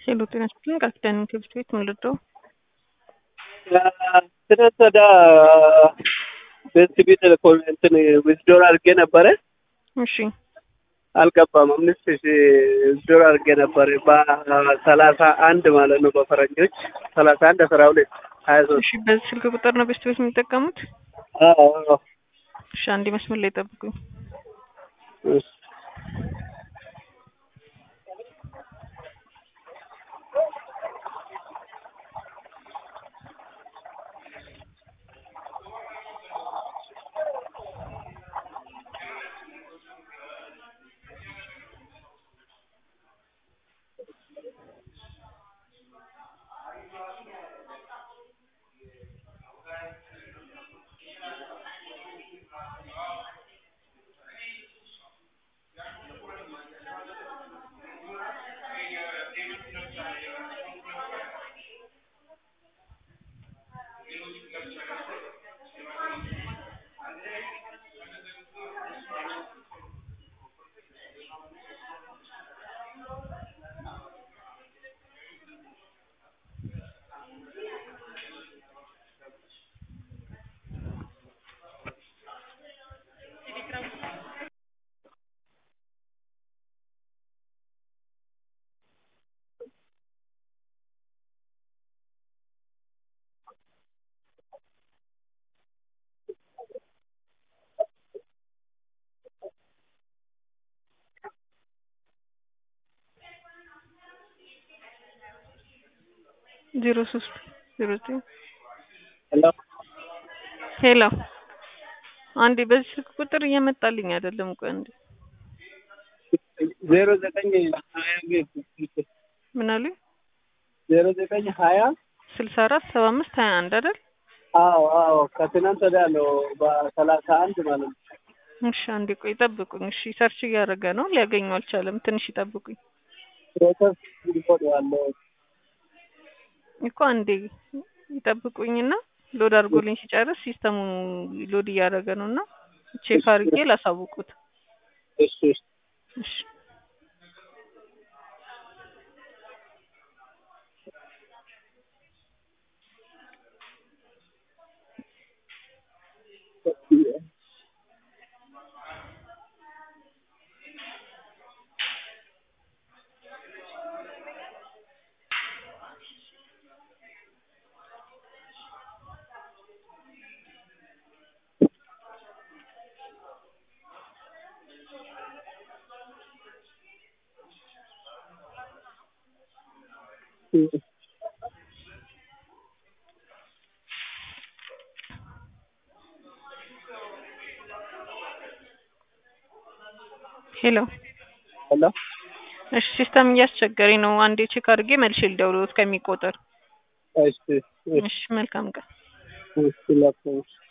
ሄሎ ጤና ይስጥልኝ ቃል ኪዳን ትምህርት ቤት ምን ልርዳው? ትናንት ወዲያ በሲቢ ቴሌኮም እንትን ዊዝዶር አድርጌ ነበረ እሺ አልገባም። አምስት ሺ ዊዝዶር አድርጌ ነበረ በሰላሳ አንድ ማለት ነው በፈረንጆች ሰላሳ አንድ አስራ ሁለት ሀያ ሶስት እሺ በዚህ ስልክ ቁጥር ነው ቤስት ቤት የሚጠቀሙት? እሺ አንዴ መስመር ላይ ጠብቁኝ። ዜሮ ሶስት ዜሮ ዘጠኝ ሄሎ ሄሎ አንዴ በዚህ ስልክ ቁጥር እየመጣልኝ አይደለም። ቆይ አንዴ ዜሮ ዘጠኝ ሀያ ምን አሉኝ? ዜሮ ዘጠኝ ሀያ ስልሳ አራት ሰባ አምስት ሀያ አንድ አይደል? አዎ አዎ ከትናንት ወዲያ ነው በሰላሳ አንድ ማለት ነው። እሺ አንዴ ቆይ ጠብቁኝ። እሺ ሰርች እያደረገ ነው፣ ሊያገኘው አልቻለም። ትንሽ ይጠብቁኝ ፕሮሰስ ሪፖርት ያለው እኮ አንዴ ይጠብቁኝና ሎድ አድርጎልኝ ሲጨርስ ሲስተሙ ሎድ እያደረገ ነው እና ቼክ አድርጌ ላሳውቁት። እሺ እሺ ሄሎ ሄሎ እሺ ሲስተም እያስቸገረኝ ነው። አንዴ ቼክ አድርጌ መልሼ ልደውልዎት ከሚቆጥር። እሺ እሺ መልካም ቀን። እሺ